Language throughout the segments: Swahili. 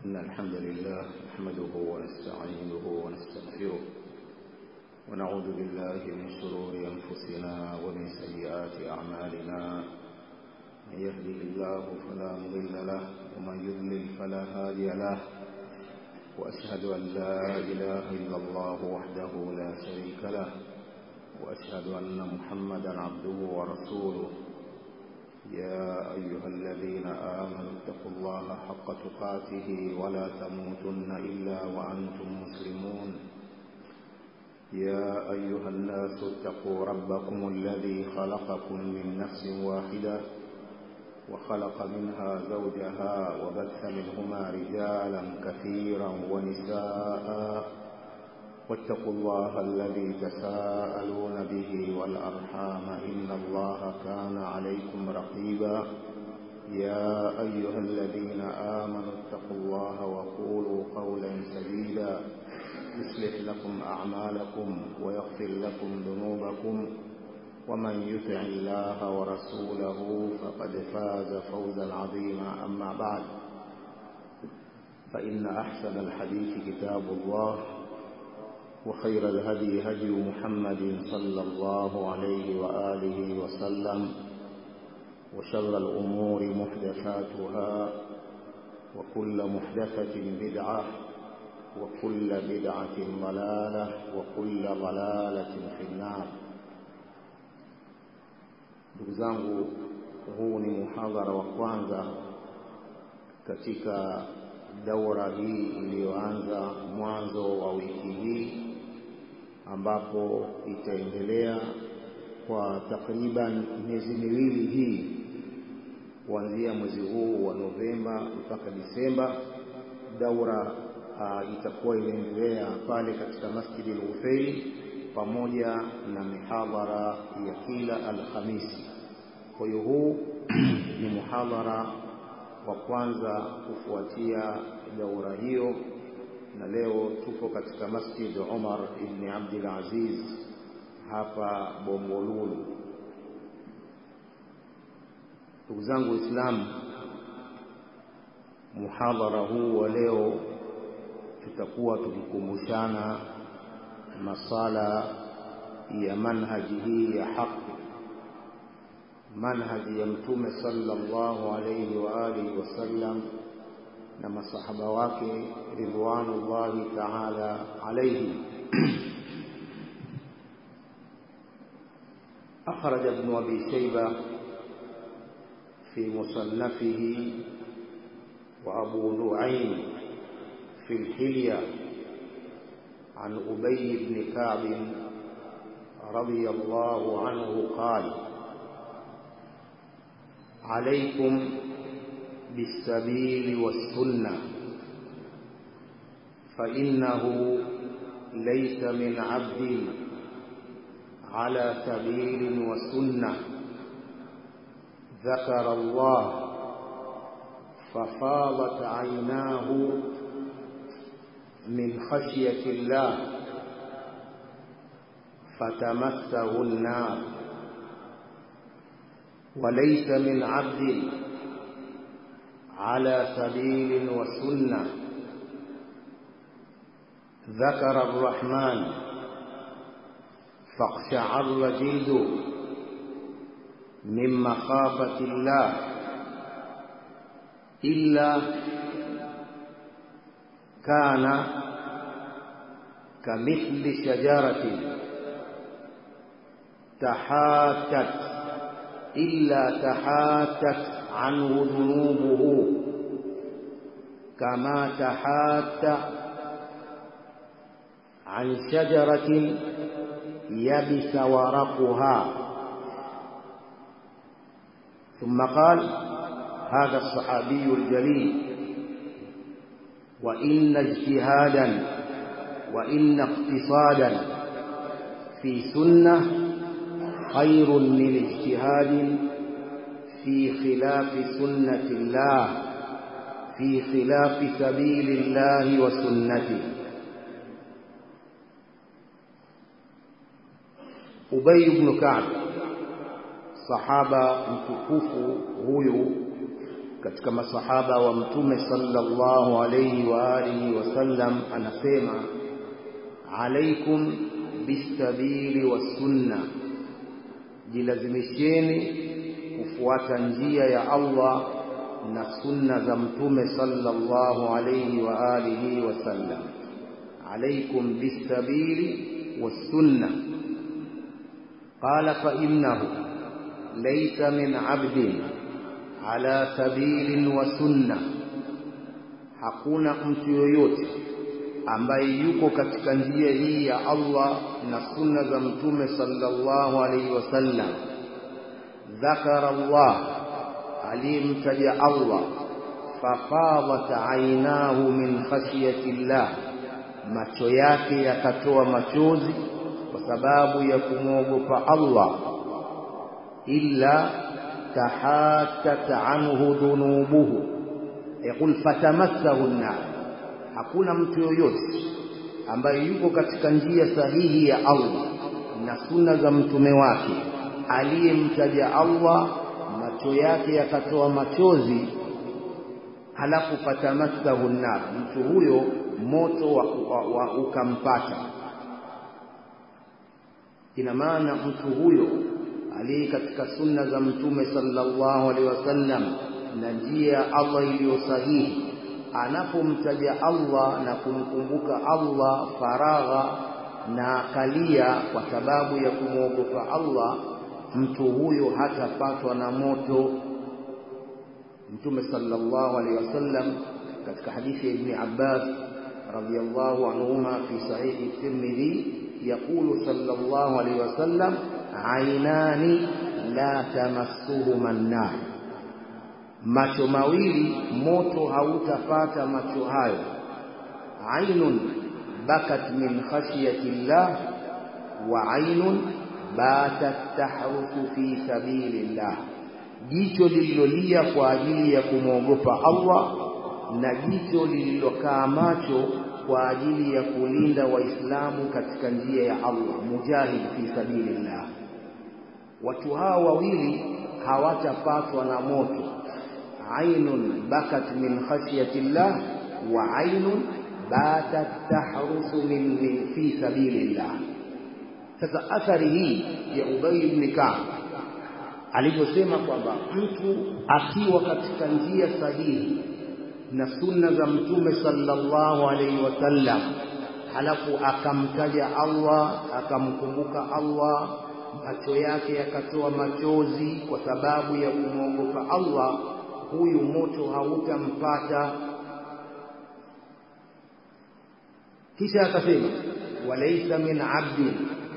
إن الحمد لله نحمده ونستعينه ونستغفره ونعوذ بالله من شرور أنفسنا ومن سيئات أعمالنا من يهده الله فلا مضل له ومن يضلل فلا هادي له وأشهد أن لا إله إلا الله وحده لا شريك له وأشهد أن محمدا عبده ورسوله يا أيها الذين آمنوا اتقوا الله حق تقاته ولا تموتن إلا وأنتم مسلمون يا أيها الناس اتقوا ربكم الذي خلقكم من نفس واحدة وخلق منها زوجها وبث منهما رجالا كثيرا ونساء واتقوا الله الذي تساءلون به والأرحام إن الله كان عليكم رقيبا يا أيها الذين آمنوا اتقوا الله وقولوا قولا سديدا يصلح لكم أعمالكم ويغفر لكم ذنوبكم ومن يطع الله ورسوله فقد فاز فوزا عظيما أما بعد فإن أحسن الحديث كتاب الله وخير الهدي هدي محمد صلى الله عليه وآله وسلم وشر الأمور محدثاتها وكل محدثة بدعة وكل بدعة ضلالة وكل ضلالة في النار ndugu zangu huu ni muhadhara wa kwanza katika daura hii iliyoanza mwanzo wa wiki hii ambapo itaendelea kwa takriban miezi miwili hii kuanzia mwezi huu wa Novemba mpaka Disemba. Daura uh, itakuwa inaendelea pale katika Masjidi al-Ufeili pamoja na mihadhara ya kila Alhamisi. Kwa hiyo huu ni muhadhara wa kwanza kufuatia daura hiyo, na leo tupo katika Masjid Umar ibn Abdul Aziz hapa Bombolulu. Ndugu zangu Waislamu, muhadhara huu wa leo tutakuwa tukikumbushana masala ya manhaji hii ya haki manhaji ya mtume sallallahu alayhi wa alihi wasallam na masahaba wake ridwanullahi ta'ala alayhi أخرج ابن أبي شيبة في مصنفه وأبو نعيم في الحلية عن أبي بن كعب رضي الله عنه قال عليكم بالسبيل والسنة فإنه ليس من عبد على سبيل وسنة ذكر الله ففاضت عيناه من خشية الله فتمسه النار وليس من عبد على سبيل وسنة ذكر الرحمن فاقشعر جلده من مخافة الله إلا كان كمثل شجرة تحاتت إلا تحاتت عنه ذنوبه كما تحات عن شجرة يبس ورقها ثم قال هذا الصحابي الجليل وإن اجتهادا وإن اقتصادا في سنة خير من اجتهاد في خلاف سنة الله في خلاف سبيل الله وسنته أبي بن كعب sahaba mtukufu huyu katika masahaba wa mtume sallallahu alayhi wa alihi wasallam anasema alaikum bisabili wassunna jilazimisheni kufuata njia ya Allah na sunna za mtume sallallahu alayhi wa alihi wasallam alaikum bisabili wassunna qala fa innahu laysa min abdin ala sabilin wa sunna hakuna mtu yoyote ambaye yuko katika njia hii ya Allah na sunna za mtume sallallahu alaihi wasallam dhakara Allah aliyemtaja Allah fafadat ainahu min khashyati llah macho yake yakatoa machozi kwa sababu ya kumwogopa Allah illa tahatat anhu dhunubuhu yaqul fatamassahu an-nar hakuna mtu yoyote ambaye yuko katika njia sahihi ya Allah na sunna za mtume wake aliyemtaja Allah macho yake yakatoa machozi halafu fatamassahu nar mtu huyo moto wa, wa, wa ukampata ina maana mtu huyo aliye katika sunna za mtume sallallahu alaihi wasallam na njia ya Allah iliyo sahihi anapomtaja Allah na kumkumbuka Allah faragha na kalia kwa sababu ya kumwogopa Allah mtu huyo hatapatwa na moto mtume sallallahu alaihi wasallam katika hadithi ya ibn Abbas radiyallahu anhuma fi sahihi Tirmidhi يقول صلى الله عليه وسلم عينان لا تمسهما النار macho mawili moto hautapata macho hayo ainun bakat min khashyati llah wa ainun batat tahrusu fi sabilillah jicho lililolia kwa ajili ya kumwogopa Allah na jicho lililokaa macho kwa ajili ya kulinda waislamu katika njia ya Allah mujahid fi sabilillah watu hawa wawili hawatapatwa na moto ainun bakat min khashyati llah wa ainun batat tahrusu min, min fi sabilillah sasa athari hii ya Ubay ibn Ka'b alivyosema kwamba mtu akiwa katika njia sahihi na sunna za mtume sallallahu alaihi wasallam halafu akamtaja Allah akamkumbuka Allah macho yake yakatoa machozi kwa sababu ya kumwogopa Allah huyu moto hautampata kisha akasema walaysa min abdin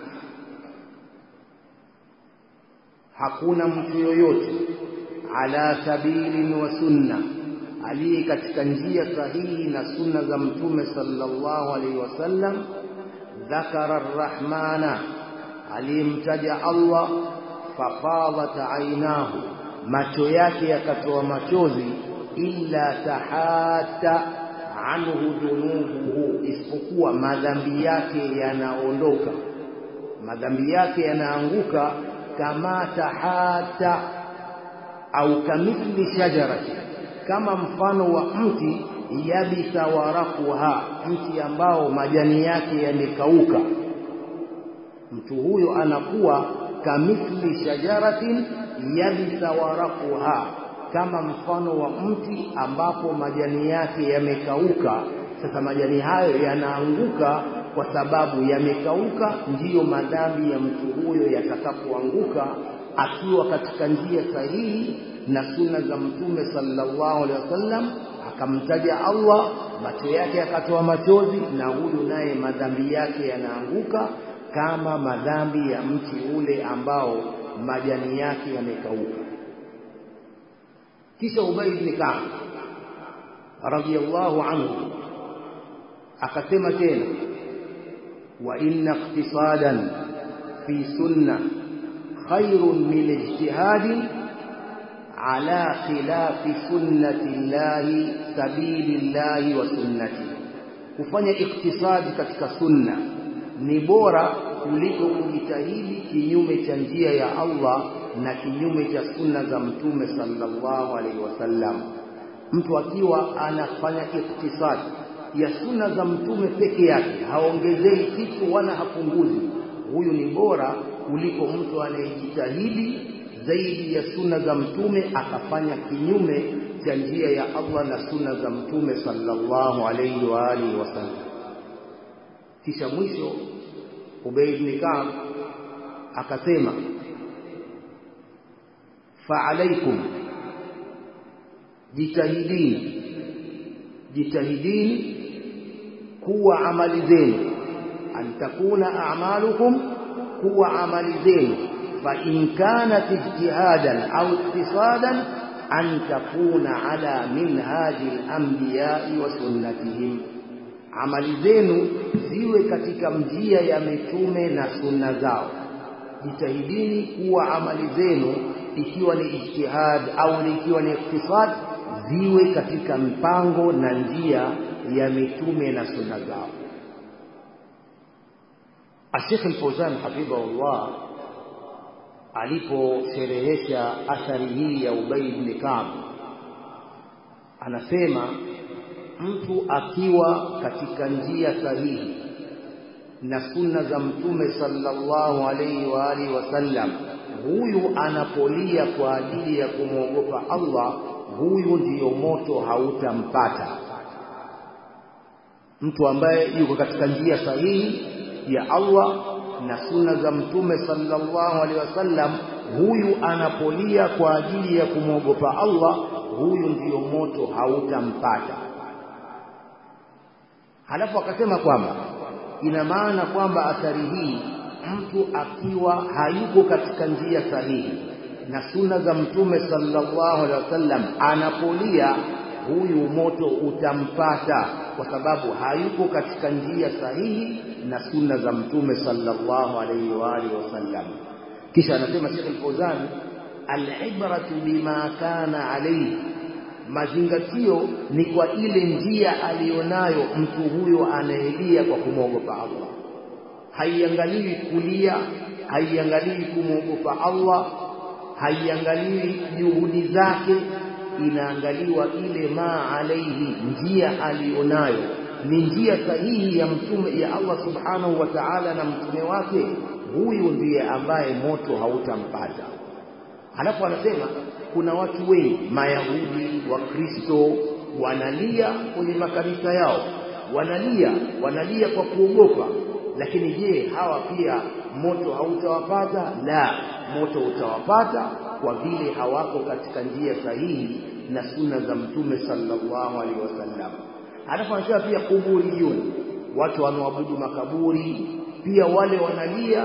hakuna mtu yoyote ala sabilin wa sunna aliye katika njia sahihi na sunna za mtume sallallahu alaihi wasallam dhakara arrahmana aliyemtaja Allah fafadat ainahu macho yake yakatoa machozi illa tahata anhu dhunubuhu isipokuwa madhambi yake yanaondoka madhambi yake yanaanguka kama tahata au kamithli shajarati kama mfano wa mti yabisa warakuha mti ambao majani yake yamekauka mtu huyo anakuwa kamithli shajaratin yabisa warakuha kama mfano wa mti ambapo majani yake yamekauka sasa majani hayo yanaanguka kwa sababu yamekauka ndiyo madhambi ya mtu huyo yatakapoanguka akiwa katika njia sahihi na sunna za mtume sallallahu alaihi wasallam akamtaja Allah macho yake yakatoa machozi na huyu naye madhambi yake yanaanguka kama madhambi ya mti ule ambao majani yake yamekauka kisha Ubay ibn Ka'b radiyallahu anhu akasema tena wa inna iqtisadan fi sunna khairun min ijtihadin ala khilafi sunnati llahi sabili llahi wa sunnati kufanya iktisadi katika sunna ni bora kuliko kujitahidi kinyume cha njia ya Allah na kinyume cha sunna za mtume sallallahu alaihi wasallam mtu akiwa anafanya iktisadi ya sunna za mtume peke yake haongezei kitu wala hapunguzi huyu ni bora kuliko mtu anayejitahidi zaidi ya sunna za mtume akafanya kinyume cha njia ya Allah na sunna za mtume sallallahu alayhi wa alihi wasallam kisha mwisho Ubay ibn Ka'b akasema fa'alaykum jitahidini jitahidini kuwa amali zenu an takuna a'malukum kuwa amali zenu fa in kanat ijtihadan au iktisadan an takuna ala minhaji al-anbiya'i wa sunnatihim amali zenu ziwe katika njia ya mitume na sunna zao jitahidini kuwa amali zenu ikiwa ni ijtihad au ikiwa ni iktisad ziwe katika mpango na njia ya mitume na sunna zao Sheikh Al-Fawzan hafidhahullah aliposherehesha athari hii ya Ubay ibn Ka'b anasema mtu akiwa katika njia sahihi na sunna za mtume sallallahu alaihi wa alihi wasallam huyu anapolia kwa ajili ya kumwogopa Allah huyu ndiyo moto hautampata mtu ambaye yuko katika njia sahihi ya Allah na sunna za mtume sallallahu alaihi wasallam huyu anapolia kwa ajili ya kumwogopa Allah huyu ndiyo moto hautampata halafu akasema kwamba ina maana kwamba athari hii mtu akiwa hayuko katika njia sahihi na sunna za mtume sallallahu alaihi wasallam anapolia huyu moto utampata kwa sababu hayuko katika njia sahihi na sunna za mtume sallallahu alaihi wa alihi wasallam kisha anasema Sheikh Al-Fawzan al-ibratu bima kana alayhi mazingatio ni kwa ile njia aliyonayo mtu huyo anayelia kwa kumwogopa Allah haiangaliwi kulia haiangaliwi kumwogopa Allah haiangaliwi juhudi zake inaangaliwa ile ma alaihi njia aliyonayo ni njia sahihi ya mtume ya Allah subhanahu wa ta'ala na mtume wake huyu ndiye ambaye moto hautampata halafu anasema kuna watu wengi mayahudi wakristo wanalia kwenye makanisa yao wanalia wanalia kwa kuogopa lakini je hawa pia moto hautawapata la moto utawapata kwa vile hawako katika njia sahihi na sunna za mtume sallallahu alaihi wasallam halafu anasema pia kuburiyun watu wanaoabudu makaburi pia wale wanalia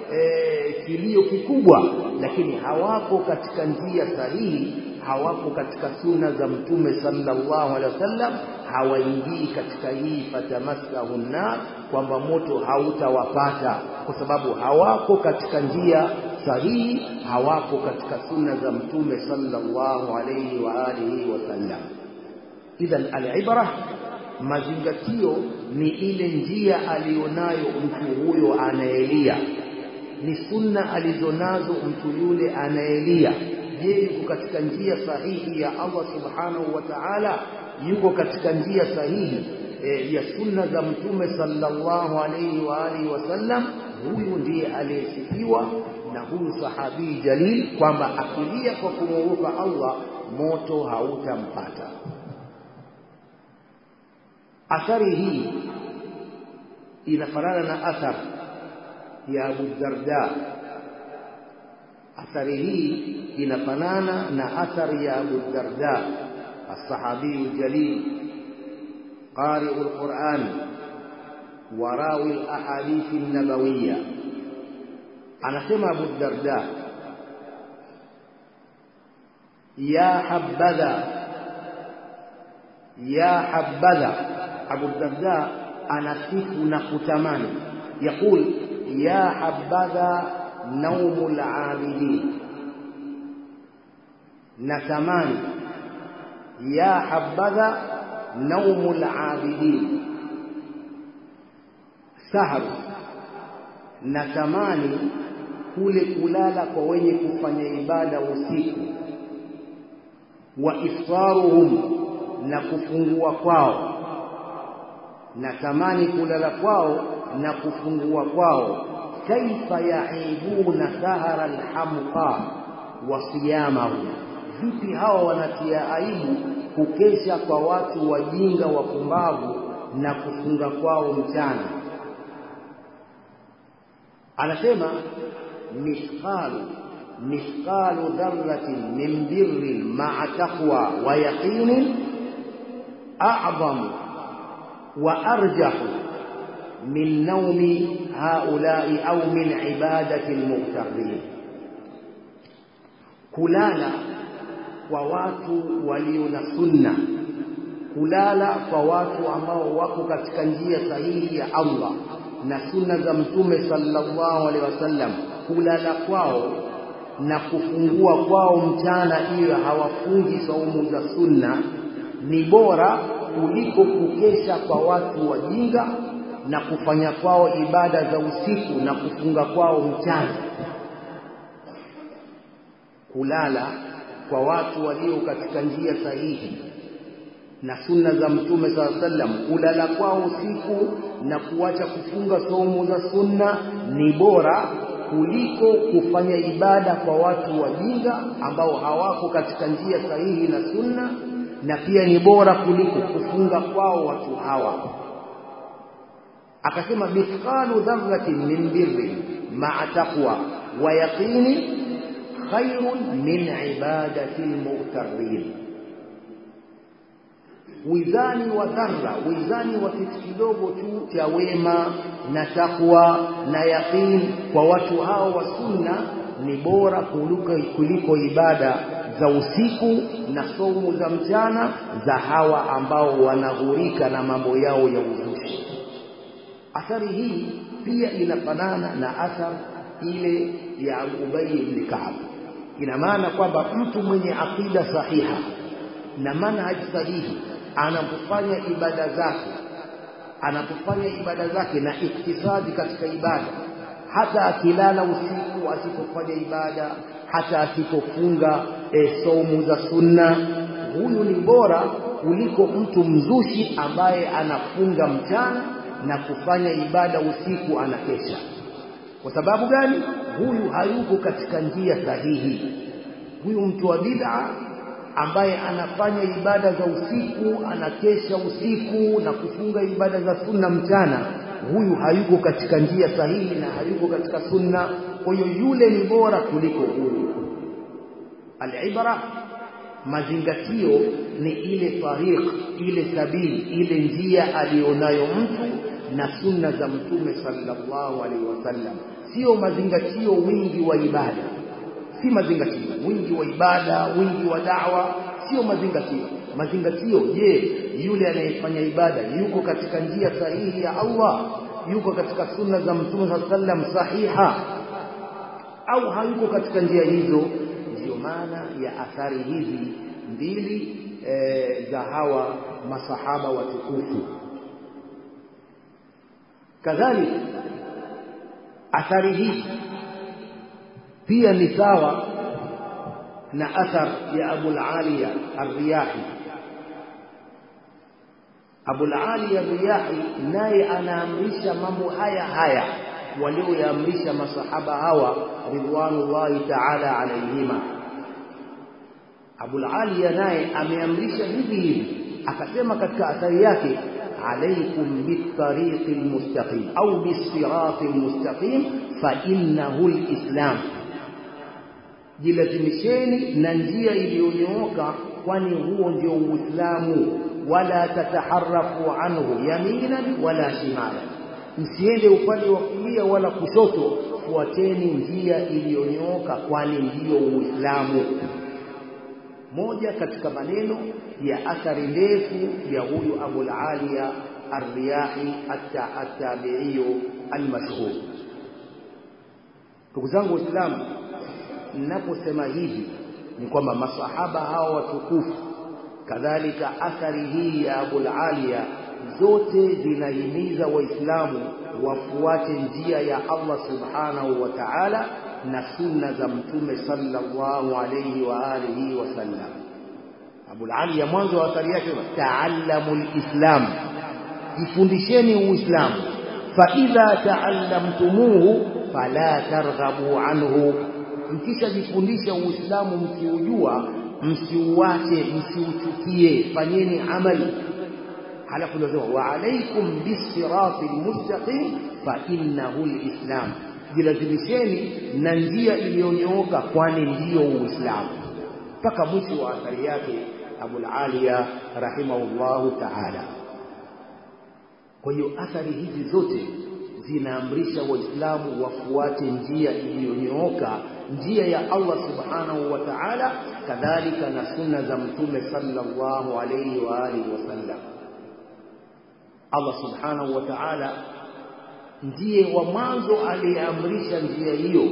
e, kilio kikubwa lakini hawako katika njia sahihi hawako katika sunna za mtume sallallahu alaihi wasallam hawaingii katika hii fatamassahu nar kwamba moto hautawapata kwa sababu hawako katika njia sahihi hawako katika sunna za mtume sallallahu alaihi wa alihi wasallam idhan alibra mazingatio ni ile njia aliyonayo mtu huyo anayelia ni sunna alizonazo mtu yule anayelia je yuko katika njia sahihi ya Allah subhanahu wa ta'ala yuko katika njia sahihi e, ya sunna za mtume sallallahu alayhi wa alihi wasallam huyu ndiye aliyesifiwa na huyu sahabi jalil kwamba akilia kwa kumwogopa Allah moto hautampata athari hii inafanana na athar ya Abu Darda athari hii inafanana na athari ya Abu Darda الصحابي الجليل قارئ القرآن وراوي الأحاديث النبوية أنا سمع أبو الدرداء يا حبذا يا حبذا أبو الدرداء أنا سيف نقتمان يقول يا حبذا نوم العابدين نتماني يا حبذا نوم العابدين سهر natamani kule kulala kwa wenye kufanya ibada usiku wa iftaruhum na kufungua kwao na tamani kulala kwao na kufungua kwao kaifa yaibuna sahara alhamqa wa siyamahu vipi hawa wanatia aibu kukesha kwa watu wajinga wapumbavu na kufunga kwao mchana anasema mithqalu mithqalu dharratin min birrin ma'a taqwa wa yaqinin a'zamu wa arjahu min naumi haulai au min ibadati almughtarrin kulala kwa watu walio na sunna kulala kwa watu ambao wako katika njia sahihi ya Allah na sunna za mtume sallallahu alaihi wasallam kulala kwao na kufungua kwao mchana iwe hawafungi saumu za sunna ni bora kuliko kukesha kwa watu wajinga na kufanya kwao ibada za usiku na kufunga kwao mchana kulala kwa watu walio katika njia sahihi na sunna za mtume saa sallam kulala kwao usiku na kuacha kufunga somo za sunna ni bora kuliko kufanya ibada kwa watu wajinga ambao hawako katika njia sahihi na sunna na pia ni bora kuliko kufunga kwao watu hawa akasema mithqalu dharratin min birrin ma'a taqwa wa yaqini khairun min ibadati almughtarrin wizani wa dharra wizani wa kitu kidogo tu cha wema na takwa na yaqin kwa watu hao wa sunna ni bora kuliko, kuliko ibada za usiku na somu za mchana za hawa ambao wanaghurika na mambo yao ya uzushi athari hii pia inafanana na athar ile ya Ubay ibn Ka'b ina maana kwamba mtu mwenye akida sahiha na manhaj sahihi anapofanya ibada zake anapofanya ibada zake na iktisadi katika ibada hata akilala usiku asipofanya ibada hata asipofunga e, saumu za sunna huyu ni bora kuliko mtu mzushi ambaye anafunga mchana na kufanya ibada usiku anakesha kwa sababu gani huyu hayuko katika njia sahihi huyu mtu wa bid'a ambaye anafanya ibada za usiku anakesha usiku na kufunga ibada za sunna mchana huyu hayuko katika njia sahihi na hayuko katika sunna kwa hiyo yule ni bora kuliko huyu alibra mazingatio ni ile tariq ile sabili ile njia alionayo mtu na sunna za mtume sallallahu alaihi wasallam sio mazingatio wingi wa ibada si mazingatio wingi wa ibada wingi wa dawa sio mazingatio mazingatio je yule anayefanya ibada yuko katika njia sahihi ya Allah yuko katika sunna za mtume sallam sahiha au hayuko katika njia hizo ndiyo maana ya athari hizi mbili e, za hawa masahaba watukufu kadhalika athari hii pia ni sawa na athar ya Abu al-Aliya ar-Riyahi Abu al-Aliya ar-Riyahi naye anaamrisha mambo haya haya walioyaamrisha masahaba hawa ridwanullahi ta'ala alayhima Abu al-Aliya naye ameamrisha hivi hivi akasema katika athari yake عليكم بالطريق المستقيم أو بالصراط المستقيم فإنه الإسلام jilazimisheni na njia iliyonyooka kwani huo ndio uislamu wala tataharafu anhu yaminan wala shimala msiende upande wa kulia wala kushoto fuateni njia iliyonyooka kwani ndiyo uislamu moja katika maneno ya athari ndefu ya huyu Abu al-Aliya ar-Riyahi at-Tabi'i al-mashhur ndugu zangu waislamu ninaposema hivi ni kwamba masahaba hao watukufu kadhalika athari hii ya Abu al-Aliya zote zinahimiza waislamu wafuate njia ya Allah subhanahu wa ta'ala na sunna za mtume sallallahu alayhi wa alihi wasallam Abu Ali ya mwanzo wa athari yake taallamu alislam jifundisheni uislamu fa idha taallamtumuhu fala targhabu anhu mkisha jifundisha uislamu mkiujua msiuache msiuchukie fanyeni amali halafu ndio wa alaikum bisirati almustaqim fa innahu alislam jilazimisheni na njia iliyonyooka kwani ndiyo uislamu mpaka mwisho wa athari yake abul aliya rahimahullahu taala kwa hiyo athari hizi zote zinaamrisha waislamu wafuate njia iliyonyooka njia ya Allah subhanahu wa ta'ala kadhalika na sunna za mtume sallallahu alayhi wa alihi wasallam Allah subhanahu wa ta'ala ndiye wa mwanzo aliyeamrisha njia hiyo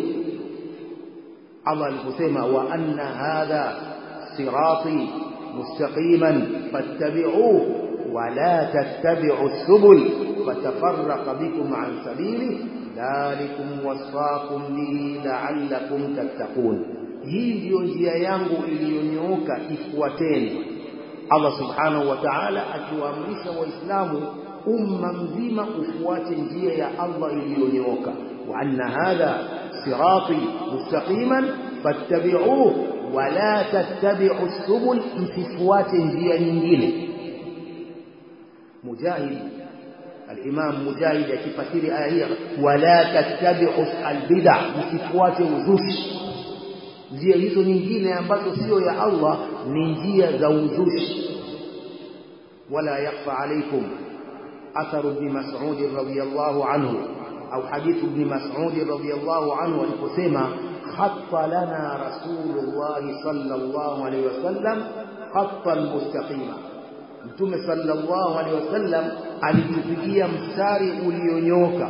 Allah aliposema wa anna hadha sirati mustaqiman fattabi'uhu wa la tattabi'u subul fatafarraqa bikum an sabili dhalikum wasaqum bihi la'allakum tattaqun hii ndiyo njia yangu iliyonyooka ifuateni Allah subhanahu wa ta'ala akiwaamrisha waislamu umma mzima ufuate njia ya Allah iliyonyooka wa anna hadha sirati mustaqiman fattabi'uhu wa la tattabi'u subul msifuate njia nyingine mujahid الإمام مجاهد akifasiri aya hii wala tattabi'u albid'a msifuate uzushi njia hizo nyingine ambazo sio ya Allah ni njia za uzushi wala yakfa alaykum athar ibn mas'ud radiyallahu anhu au hadith ibn mas'ud radiyallahu anhu aliposema khatta lana rasulullah sallallahu alayhi wasallam khattan mustaqima Mtume sallallahu alaihi wasallam alitupigia mstari ulionyooka.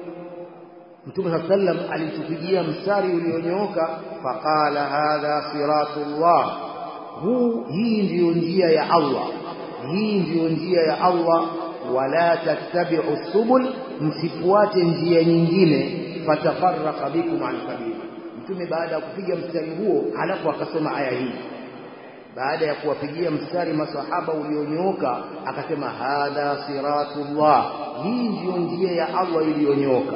Mtume sallam alitupigia mstari ulionyooka, faqala hadha siratullah, huu hii ndiyo njia ya Allah, hii ndiyo njia ya Allah, wala tattabi'u subul, msifuate njia nyingine, fatafarraqa bikum an sabili. Mtume baada ya kupiga mstari huo, halafu akasoma aya hii baada ya kuwapigia mstari masahaba ulionyooka akasema hadha siratullah hii ndiyo njia ya Allah iliyonyooka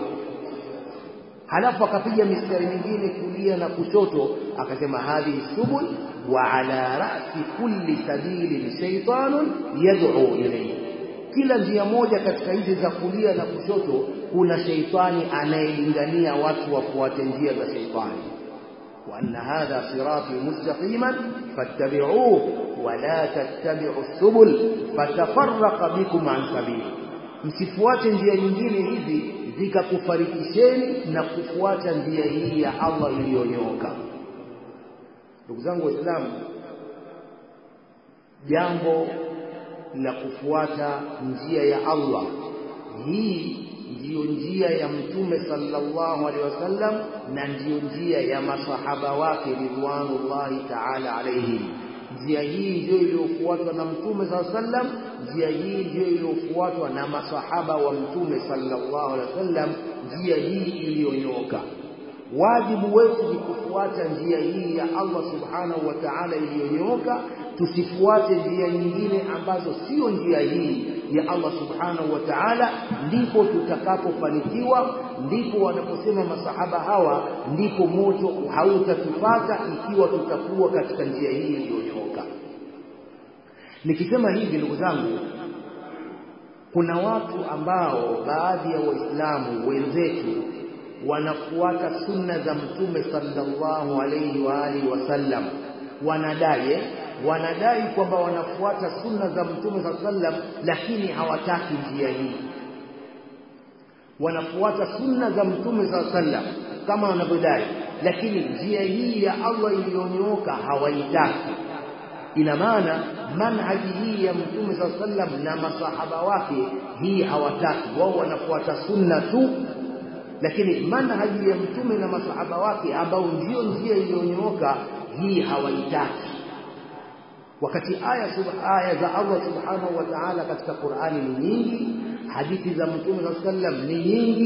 halafu akapiga mistari mingine kulia na kushoto akasema hadhihi subul wa ala ra'si kulli sabili shaytanun yad'u ilayhi kila njia moja katika hizi za kulia na kushoto kuna sheitani anayelingania watu wafuate njia za sheitani وأن هذا صراطي مستقيما فاتبعوه ولا تتبعوا السبل فتفرق بكم عن سبيله msifuate njia nyingine hizi zikakufarikisheni na kufuata njia hii ya Allah iliyonyooka ndugu zangu waislamu jambo la kufuata njia ya Allah hii ndiyo njia ya mtume sallallahu alaihi wasallam na ndiyo njia ya masahaba wake ridwanullahi ta'ala alaihim njia hii ndiyo iliyofuatwa na mtume sallallahu alaihi wasallam njia hii ndiyo iliyofuatwa na masahaba wa mtume sallallahu alaihi wasallam njia hii iliyonyooka wajibu wetu ni kufuata njia hii ya Allah subhanahu wa ta'ala iliyonyooka tusifuate njia nyingine ambazo sio njia hii ya Allah subhanahu wa ta'ala ndipo tutakapofanikiwa ndipo wanaposema masahaba hawa ndipo moto hautatupata ikiwa tutakuwa katika njia hii iliyonyooka nikisema hivi ndugu zangu kuna watu ambao baadhi ya waislamu wenzetu wanafuata sunna za mtume sallallahu alayhi wa alihi wasallam wanadai wanadai kwamba wanafuata sunna za mtume sallallahu alayhi wasallam lakini hawataki njia hii wanafuata sunna za mtume sallallahu alayhi wasallam kama wanavyodai lakini njia hii ya Allah iliyonyooka hawaitaki ina maana manhaji hii ya mtume sallallahu alayhi wasallam na masahaba wake hii hawataki wao wanafuata sunna tu lakini manhaji ya mtume na masahaba wake ambao ndio njia iliyonyooka hii hawaitaki wakati aya aya za Allah subhanahu wa ta'ala katika Qur'ani ni nyingi hadithi za mtume sallam ni nyingi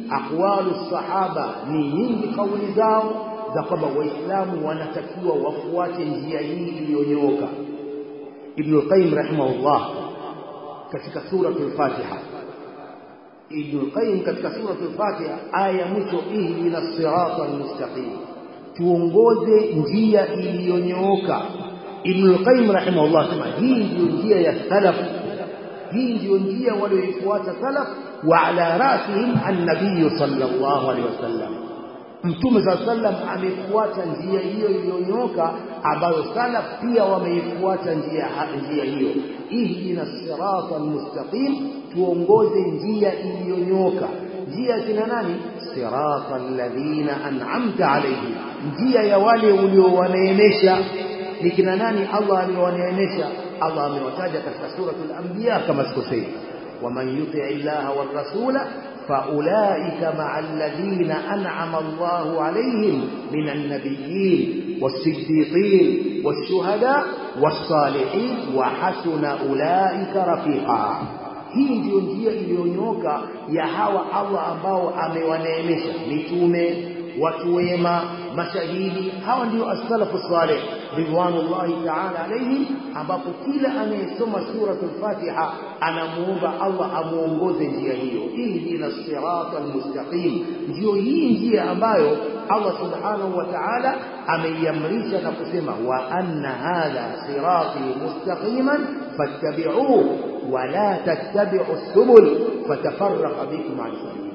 aqwalu sahaba ni nyingi kauli zao za kwamba waislamu wanatakiwa wafuate njia hii iliyonyooka ibn qayyim rahimahullah katika suratul fatiha ibn qayyim katika suratul fatiha aya ya mwisho ihdina sirata almustaqim tuongoze njia iliyonyooka ibn qayyim rahimahullah sema hii ndio njia ya salaf hii ndio njia walioifuata salaf wa ala rasihim an-nabiy sallallahu alaihi wasallam Mtume saa sallam amefuata njia hiyo iliyonyoka ambayo salaf pia wameifuata njia njia hiyo. Ihdina sirata almustaqim, tuongoze njia iliyonyoka. Njia kina nani? Sirata alladhina an'amta alayhim, njia ya wale uliowaneemesha. Ni kina nani Allah aliyowaneemesha? Allah amewataja katika suratul anbiya kama sikosei, waman yuti illaha war rasula فأولئك مع الذين أنعم الله عليهم من النبيين والصديقين والشهداء والصالحين وحسن أولئك رفيقا hii ndiyo njia iliyonyoka ya hawa Allah ambao amewaneemesha mitume watu wema mashahidi hawa ndio as-salafu salih ridwanullahi ta'ala alayhim ambapo kila anayesoma suratul Fatiha anamuomba Allah amuongoze njia hiyo ihdina sirata almustaqim ndio hii njia ambayo Allah subhanahu wa ta'ala ameiamrisha na kusema wa anna hadha sirati mustaqiman fattabi'uhu wa la tattabi'u subul fatafarraqa bikum an sabili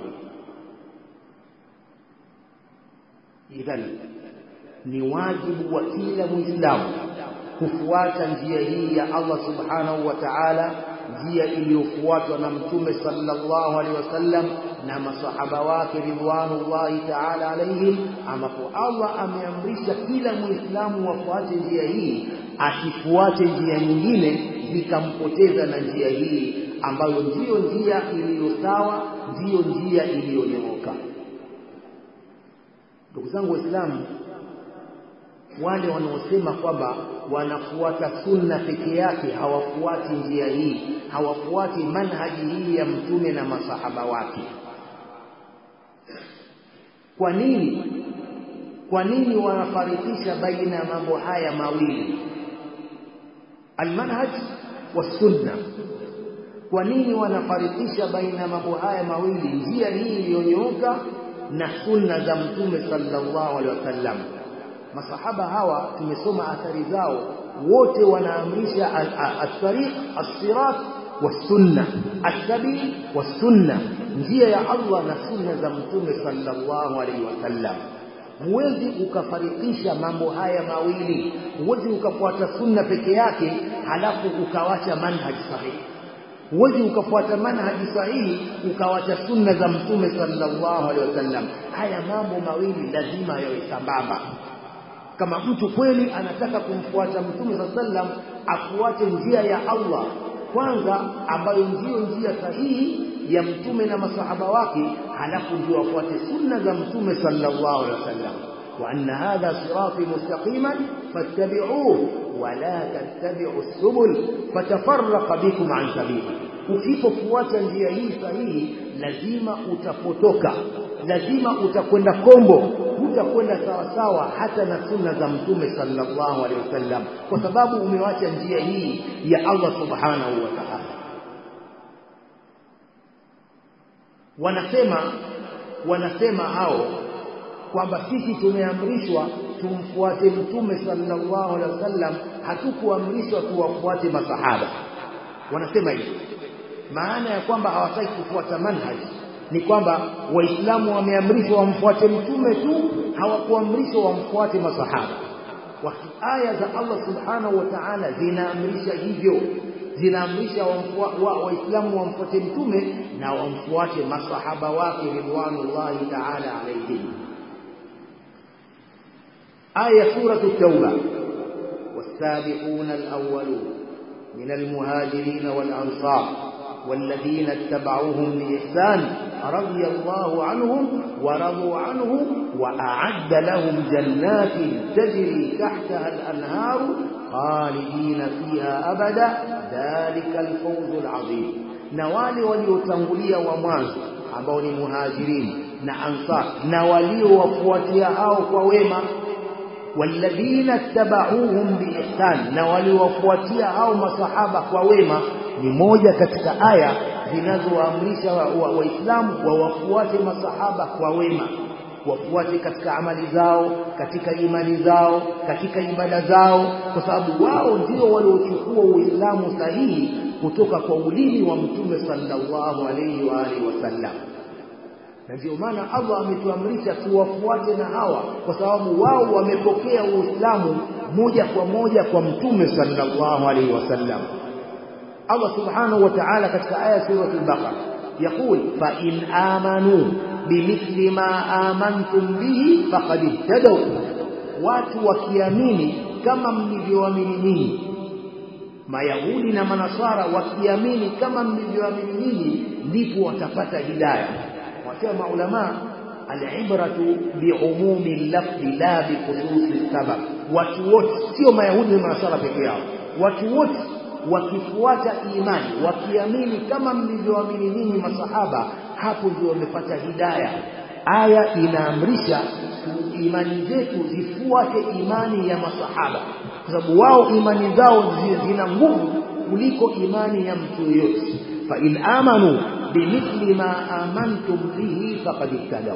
idhan ni wajibu wa kila muislamu kufuata njia hii ya Allah subhanahu wa ta'ala njia iliyofuatwa na mtume sallallahu alaihi wasallam na masahaba wake ridwanullahi ta'ala alaihim ambapo Allah ameamrisha kila muislamu wafuate njia hii asifuate njia nyingine zikampoteza na njia hii ambayo ndiyo njia iliyo sawa ndiyo njia iliyonyooka ndugu zangu waislamu wale wanaosema kwamba wanafuata sunna peke yake hawafuati njia hii hawafuati manhaji hii ya mtume na masahaba wake kwa nini kwa nini wanafarikisha baina ya mambo haya mawili almanhaj wasunna kwa nini wanafarikisha baina ya mambo haya mawili njia hii iliyonyooka na sunna za mtume sallallahu alaihi wasallam masahaba hawa tumesoma athari zao wote wanaamrisha at-tariq as-sirat was-sunna as-sabil was-sunna njia ya Allah na sunna za mtume sallallahu alaihi wasallam huwezi ukafarikisha mambo haya mawili huwezi ukafuata sunna peke yake halafu ukawacha manhaj sahihi huwezi ukafuata manhaji sahihi ukawacha sunna za mtume sallallahu alaihi wasallam haya mambo mawili lazima yawe sambamba kama mtu kweli anataka kumfuata mtume sallam afuate njia ya Allah kwanza ambayo ndiyo njia sahihi ya mtume na masahaba wake halafu ndio afuate sunna za mtume sallallahu alaihi wasallam wa anna hadha sirati mustaqiman fattabi'uhu wa la tattabi'u subul fatafarraqa bikum an sabili usipofuata njia hii sahihi lazima utapotoka lazima utakwenda kombo hutakwenda sawa sawa hata na sunna za mtume sallallahu alaihi wasallam kwa sababu umewacha njia hii ya Allah subhanahu wa ta'ala wanasema wanasema hao kwamba sisi tumeamrishwa tumfuate mtume sallallahu alaihi wasallam hatukuamrishwa tuwafuate masahaba wanasema hivi maana ya kwamba hawataki kufuata manhaji ni kwamba waislamu wameamrishwa wamfuate mtume tu hawakuamrishwa wamfuate masahaba wakati aya za Allah subhanahu wa ta'ala zinaamrisha hivyo zinaamrisha waislamu wa, wamfuate mtume na wamfuate masahaba wake ridwanullahi ta'ala alayhim aya suratu at-tauba والسابقون الأولون من المهاجرين والأنصار والذين اتبعوهم بإحسان رضي الله عنهم ورضوا عنه وأعد لهم جنات تجري تحتها الأنهار خالدين فيها أبدا ذلك الفوز العظيم na wale waliotangulia wa mwanzo ambao ni muhajirin na ansar na waliowafuatia hao kwa wema walladhina tabauhum biihsan na waliowafuatia hao masahaba kwa wema ni moja katika aya zinazowaamrisha waislamu wa, wa wawafuate masahaba kwa wema wafuate katika amali zao katika imani zao katika ibada zao kwa sababu wao ndio waliochukua uislamu sahihi kutoka kwa ulimi wa mtume sallallahu alaihi wa alihi wasallam na ndio maana Allah ametuamrisha tuwafuate na hawa kwa sababu wao wamepokea uislamu moja kwa moja kwa mtume sallallahu alaihi wasallam Allah subhanahu wa ta'ala katika aya sura al-Baqara يقول فإن آمنوا بمثل ما آمنتم به فقد اهتدوا watu wakiamini kama mlivyoamini ninyi mayahudi na manasara wakiamini kama mlivyoamini ninyi ndipo watapata hidayah wasema ulama alibratu biumumi lafzi la bikhususi sabab watu wote sio mayahudi na manasara peke yao watu wote wakifuata imani wakiamini kama mlivyoamini ninyi masahaba hapo ndio wamepata hidaya aya inaamrisha imani zetu zifuate imani ya masahaba kwa sababu wao imani zao zina nguvu kuliko imani ya mtu yoyote fa in amanu bimithli ma amantum bihi faqad ihtadaw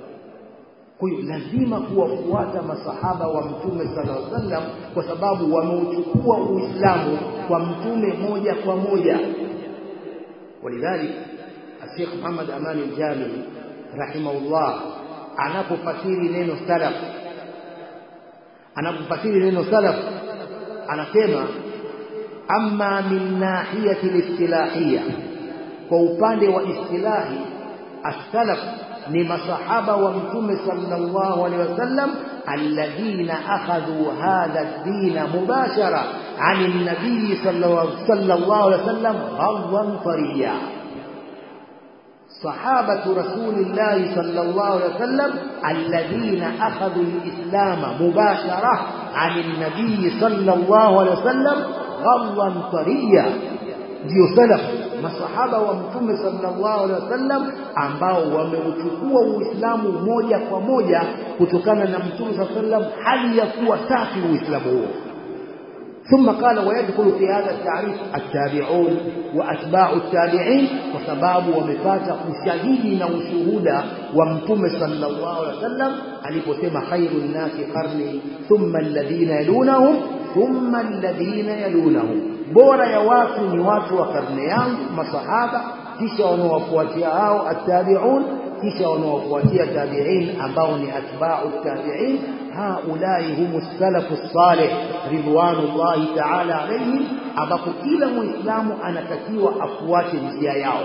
kwa hiyo lazima kuwafuata masahaba wa mtume sallallahu alaihi wasallam kwa sababu wameuchukua uislamu kwa mtume moja kwa moja walidhalik الشيخ محمد أمان الجامعي رحمه الله anapofasiri neno salaf anapofasiri neno salaf anasema amma min nahiyati listilahiyya kwa upande wa istilahi as-salaf ni masahaba wa mtume sallallahu alaihi wasallam alladhina akhadhu hadha ad-din mubashara an an-nabiy sallallahu alaihi wasallam ghadwan tariya صحابة رسول الله صلى الله عليه وسلم الذين أخذوا الإسلام مباشرة عن النبي صلى الله عليه وسلم غضا طريا ndio salaf masahaba wa mtume sallallahu alaihi wasallam ambao wameuchukua uislamu moja kwa moja kutokana na mtume sallallahu alaihi wasallam hali ya kuwa safi uislamu huo ثم قال ويدخل في هذا التعريف التابعون وأتباع التابعين وسباب ومفات ushahidi na ushuhuda wa mtume sallallahu alaihi wasallam aliposema khairun nasi qarni thumma alladhina yalunahum thumma alladhina yalunahum bora ya watu ni watu wa karne yangu masahaba kisha wanaowafuatia hao attabi'un kisha wanaofuatia tabi'in ambao ni atba'u tabi'in haulai humu salafu salih ridwanullahi ta'ala alayhim ambapo kila muislamu anatakiwa afuate njia yao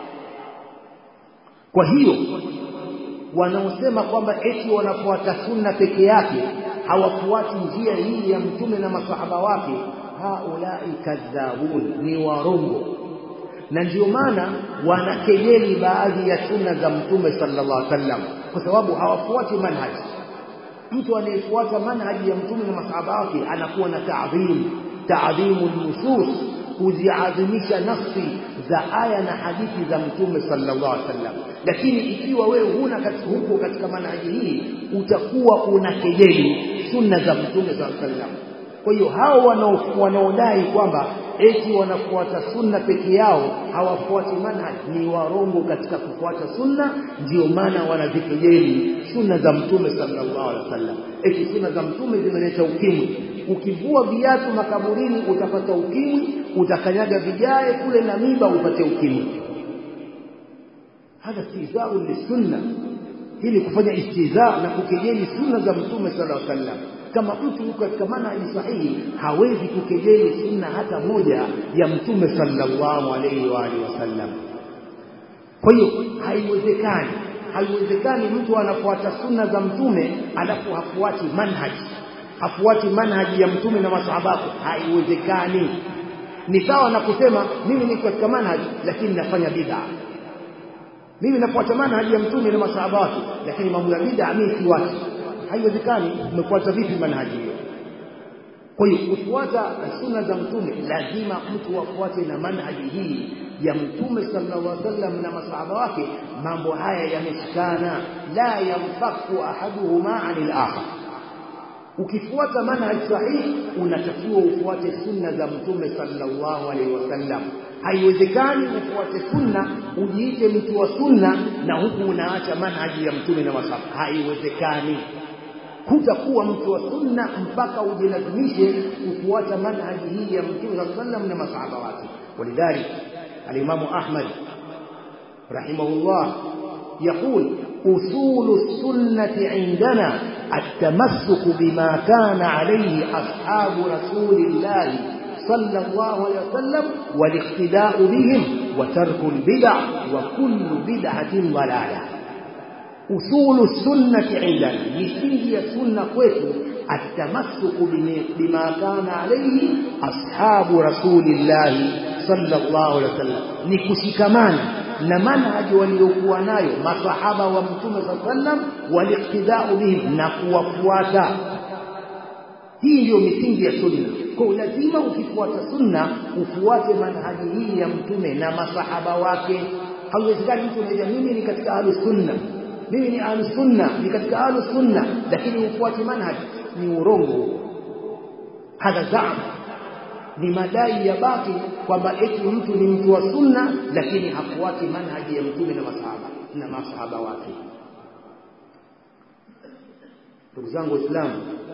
kwa hiyo wanaosema kwamba eti wanafuata sunna peke yake hawafuati njia hii ya mtume na masahaba wake haulai kadhabun ni warongo na ndio maana wanakejeli baadhi ya sunna za mtume sallallahu alaihi wasallam kwa sababu hawafuati manhaji mtu anayefuata manhaji ya mtume na masahaba wake anakuwa na ta'dhim ta'dhimu nusus kuziadhimisha nafsi za aya na hadithi za mtume sallallahu alaihi wasallam lakini ikiwa wewe huna katika huko katika manhaji hii utakuwa unakejeli sunna za mtume sallallahu alaihi wasallam kwa hiyo hao wanaodai kwamba eti wanafuata sunna peke yao hawafuati manhaj ni warongo katika kufuata sunna ndio maana wanazikejeli sunna za mtume sallallahu alaihi wasallam eti sunna za mtume zimeleta ukimwi ukivua viatu makaburini utapata ukimwi utakanyaga vijae kule na miba upate ukimwi hadha istihzau lisunna hili kufanya istihza na kukejeli sunna za mtume sallallahu alaihi wasallam kama mtu yuko katika manhaji sahihi hawezi kukejeli sunna hata moja ya mtume sallallahu alaihi wa alihi wasallam kwa hiyo haiwezekani haiwezekani mtu anafuata sunna za mtume alafu hafuati manhaji hafuati manhaji ya mtume na masahaba haiwezekani ni sawa na kusema mimi niko katika manhaji lakini nafanya bid'a mimi nafuata manhaji ya mtume na masahaba wake lakini mambo ya bid'a mimi siwati haiwezekani umefuata vipi manhaji hiyo kwa hiyo kufuata sunna za mtume lazima mtu afuate na manhaji hii ya mtume sallallahu alaihi wasallam na masahaba wake mambo haya yameshikana la yamfaku ahaduhuma anil akhar ukifuata manhaj sahihi unatakiwa ufuate sunna za mtume sallallahu alaihi wasallam haiwezekani ufuate sunna ujiite mtu wa sunna na huku unaacha manhaji ya mtume na masahaba haiwezekani hutakuwa mtu wa sunna mpaka ujilazimishe kufuata manhaji hii ya mtume sallallahu alaihi wasallam na masahaba wake ولذلك الإمام أحمد رحمه الله يقول أصول السنة عندنا التمسك بما كان عليه أصحاب رسول الله صلى الله عليه وسلم والاقتداء بهم وترك البدع وكل بدعة ضلالة أصول السنة عندنا يسير السنة كويتو التمسك بما كان عليه أصحاب رسول الله sallallahu alaihi wasallam ni kushikamana na manhaji waliokuwa nayo masahaba wa mtume sallam waliqtidau bihim na kuwafuata hii ndiyo misingi ya sunna kwa lazima ukifuata sunna ufuate manhaji hii ya mtume na masahaba wake hauwezekani mtu anaja mimi ni katika ahlus sunna mimi ni ahlus sunna ni katika ahlus sunna lakini ufuate manhaji ni urongo hadha zama ni madai ya baki kwamba eti mtu ni mtu wa sunna lakini hafuati manhaji ya mtume na masahaba na masahaba wake ndugu zangu waislamu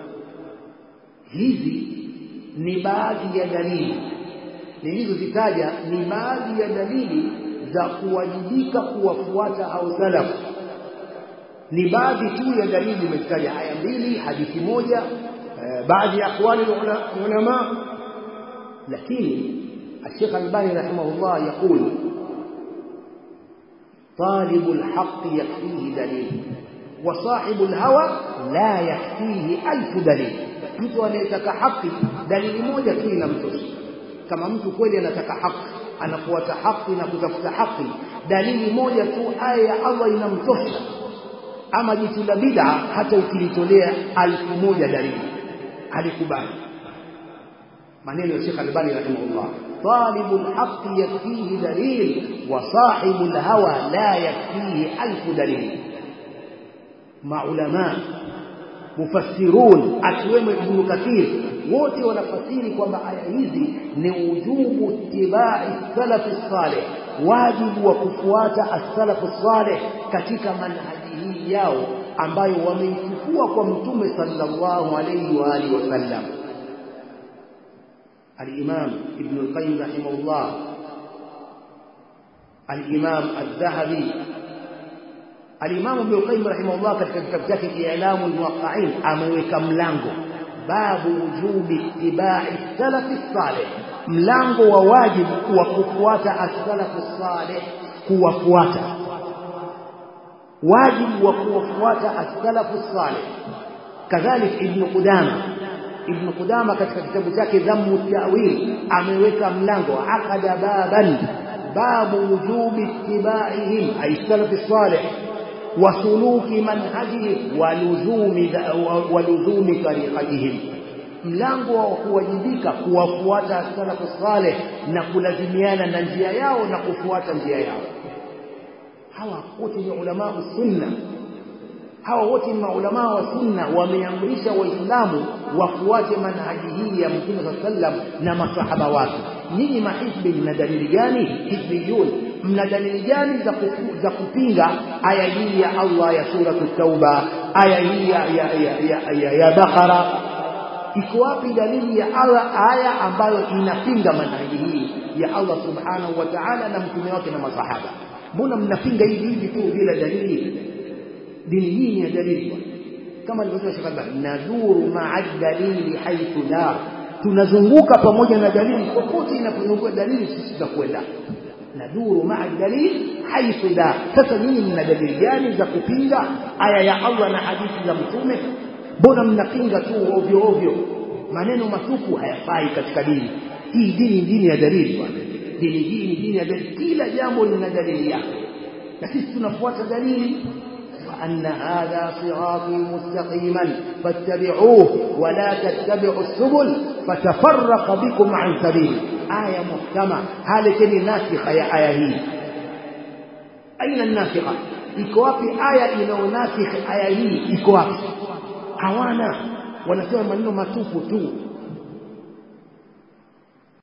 hizi ni baadhi ya dalili nilizozitaja ni baadhi ya dalili za kuwajibika kuwafuata au salafu ni baadhi tu ya dalili nimezitaja aya mbili hadithi moja eh, baadhi ya aqwali ulama lakini الشيخ الباني رحمه الله يقول طالب الحق يكفيه دليل وصاحب الهوى لا يكفيه ألف دليل mtu anayetaka haki dalili moja tu inamtosha kama mtu kweli anataka haki anafuata haki na kutafuta haki dalili moja tu aya ya Allah inamtosha ama jitu la bid'a hata ukilitolea alfu moja dalili halikubali maneno ya Sheikh Albani rahimahullah طالب الحق يكفيه دليل وصاحب الهوى لا يكفيه ألف دليل مع علماء mufassirun akiwemo Ibn Kathir wote wanafasiri kwamba aya hizi ni ujubu ittibai salafi salih wajibu wa kufuata as-salafu salih katika manhaji hii yao ambayo wameichukua kwa mtume sallallahu alayhi wa alihi wasallam الإمام ابن القيم رحمه الله الإمام الذهبي الإمام ابن القيم رحمه الله katika kitabu chake I'lamu al-Muwaqqi'in ameweka mlango babu wujubi ittiba'i salafi salih mlango wa wajibu wa kufuata as-salafu salih kuwafuata wajibu wa kuwafuata as-salafu salih kadhalik ibn Qudama ibn Qudama katika kitabu chake Dhammu Ta'wil ameweka mlango aqada baban babu wujubi ittiba'ihim ay salafi salih wa suluki manhajihim wa luzumi wa luzumi tariqatihim mlango wa kuwajibika kuwafuata salafu salih na kulazimiana na njia yao na kufuata njia yao hawa wote ni ulama sunna hawa wote ni maulama wa sunna wameamrisha waislamu wafuate manhaji hii ya mtume sallam na masahaba wake nyinyi mahizbi mna dalili gani hizbiyun mna dalili gani za, kufu, za kupinga aya hii ya Allah ya suratu tauba aya hii ya, ya, ya, ya, ya, ya bakara iko wapi dalili ya Allah aya ambayo inapinga manhaji hii ya Allah subhanahu wa ta'ala na mtume wake na masahaba mbona mnapinga hivi hivi tu bila dalili dini hii ni dalili kama alivyosema Sheikh Albani naduru ma'a dalili haythu la tunazunguka pamoja na dalili popote inapozunguka dalili sisi tutakwenda naduru ma'a dalili haythu la sasa nyinyi mna dalili gani za kupinga aya ya Allah na hadithi za mtume mbona mnapinga tu ovyo ovyo maneno matupu hayafai katika dini hii dini dini ya dalili bwana dini hii ni dini ya dalili kila jambo lina dalili yake na sisi tunafuata dalili وأن هذا صراطي مستقيما فاتبعوه ولا تتبعوا السبل fatafarraqa bikum an sabili aya muhkama halekeni nasikha ya aya hii aina nasikha iko wapi aya inayonasikh aya hii iko wapi hawana wanasema maneno matupu tu